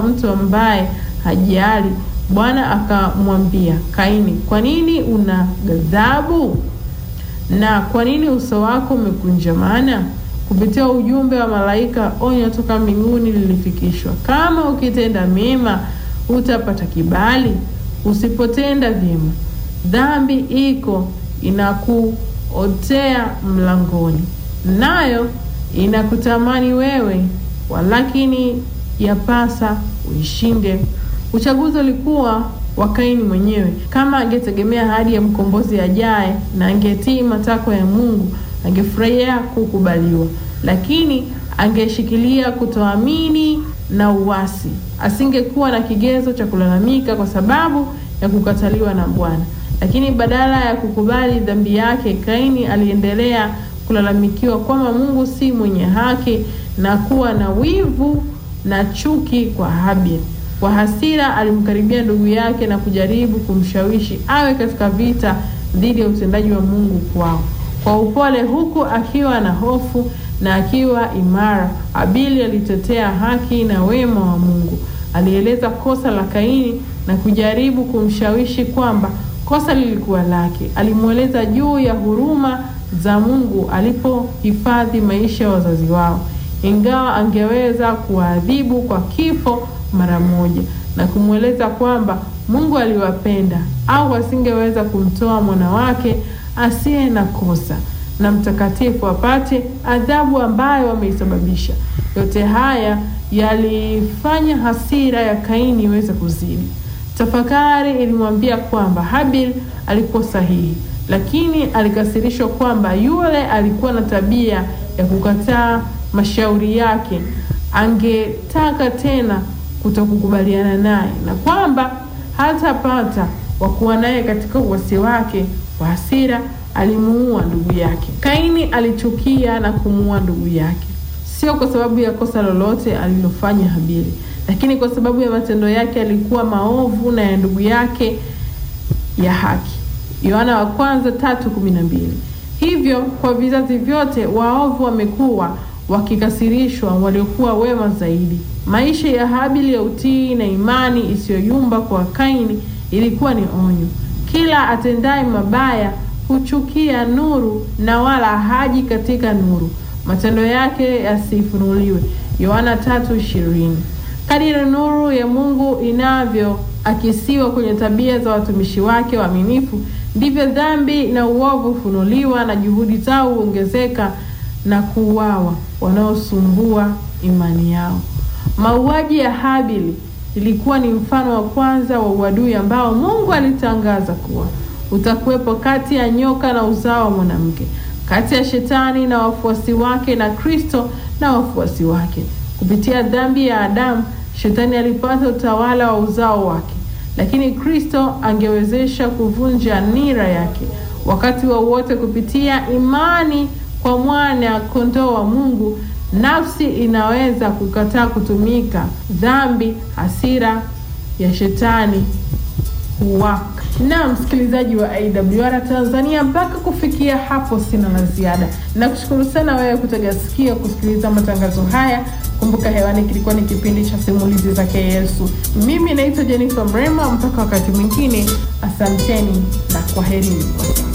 mtu ambaye hajali. Bwana akamwambia Kaini, kwa nini una ghadhabu na kwa nini uso wako umekunjamana? Kupitia ujumbe wa malaika, onyo toka mbinguni lilifikishwa: kama ukitenda mema utapata kibali, usipotenda vyema dhambi iko inakuotea mlangoni, nayo inakutamani wewe, walakini yapasa uishinde. Uchaguzi ulikuwa wa Kaini mwenyewe. Kama angetegemea ahadi ya mkombozi ajaye na angetii matakwa ya Mungu, angefurahia kukubaliwa, lakini angeshikilia kutoamini na uasi. Asingekuwa na kigezo cha kulalamika kwa sababu ya kukataliwa na Bwana. Lakini badala ya kukubali dhambi yake, Kaini aliendelea kulalamikiwa kwamba Mungu si mwenye haki na kuwa na wivu na chuki kwa Habili. Kwa hasira alimkaribia ndugu yake na kujaribu kumshawishi awe katika vita dhidi ya utendaji wa Mungu kwao. Kwa upole, huku akiwa na hofu na akiwa imara, Habili alitetea haki na wema wa Mungu. Alieleza kosa la Kaini na kujaribu kumshawishi kwamba kosa lilikuwa lake. Alimweleza juu ya huruma za Mungu alipohifadhi maisha ya wazazi wao, ingawa angeweza kuwaadhibu kwa kifo mara moja, na kumweleza kwamba Mungu aliwapenda au asingeweza kumtoa mwana wake asiye na kosa na mtakatifu apate adhabu ambayo wameisababisha. Yote haya yalifanya hasira ya Kaini iweze kuzidi. Tafakari ilimwambia kwamba Habil alikuwa sahihi, lakini alikasirishwa kwamba yule alikuwa na tabia ya kukataa mashauri yake. Angetaka tena kutokukubaliana naye na kwamba hatapata wa kuwa naye katika uasi wake. Kwa hasira alimuua ndugu yake. Kaini alichukia na kumuua ndugu yake, sio kwa sababu ya kosa lolote alilofanya Habili, lakini kwa sababu ya matendo yake alikuwa maovu na ya ndugu yake ya haki. Yohana wa kwanza tatu kumi na mbili. Hivyo kwa vizazi vyote waovu wamekuwa wakikasirishwa waliokuwa wema zaidi. Maisha ya Habili ya utii na imani isiyoyumba kwa Kaini ilikuwa ni onyo. Kila atendaye mabaya huchukia nuru na wala haji katika nuru, matendo yake yasifunuliwe. Yohana tatu ishirini. Kadiri nuru ya Mungu inavyoakisiwa kwenye tabia za watumishi wake waaminifu, ndivyo dhambi na uovu hufunuliwa na juhudi zao huongezeka na kuuawa wanaosumbua imani yao. Mauaji ya Habili ilikuwa ni mfano wa kwanza wa uadui ambao Mungu alitangaza kuwa utakuwepo kati ya nyoka na uzao wa mwanamke, kati ya shetani na wafuasi wake na Kristo na wafuasi wake. Kupitia dhambi ya Adamu, shetani alipata utawala wa uzao wake, lakini Kristo angewezesha kuvunja nira yake wakati wowote wa kupitia imani kwa mwana kondoo wa Mungu. Nafsi inaweza kukataa kutumika. Dhambi, hasira ya shetani huwaka. Na msikilizaji wa AWR Tanzania, mpaka kufikia hapo sina la ziada. Nakushukuru sana wewe kutega sikio kusikiliza matangazo haya. Kumbuka hewani kilikuwa ni kipindi cha simulizi zake Yesu. Mimi naitwa Jennifer Mrema. Mpaka wakati mwingine, asanteni na kwaherini.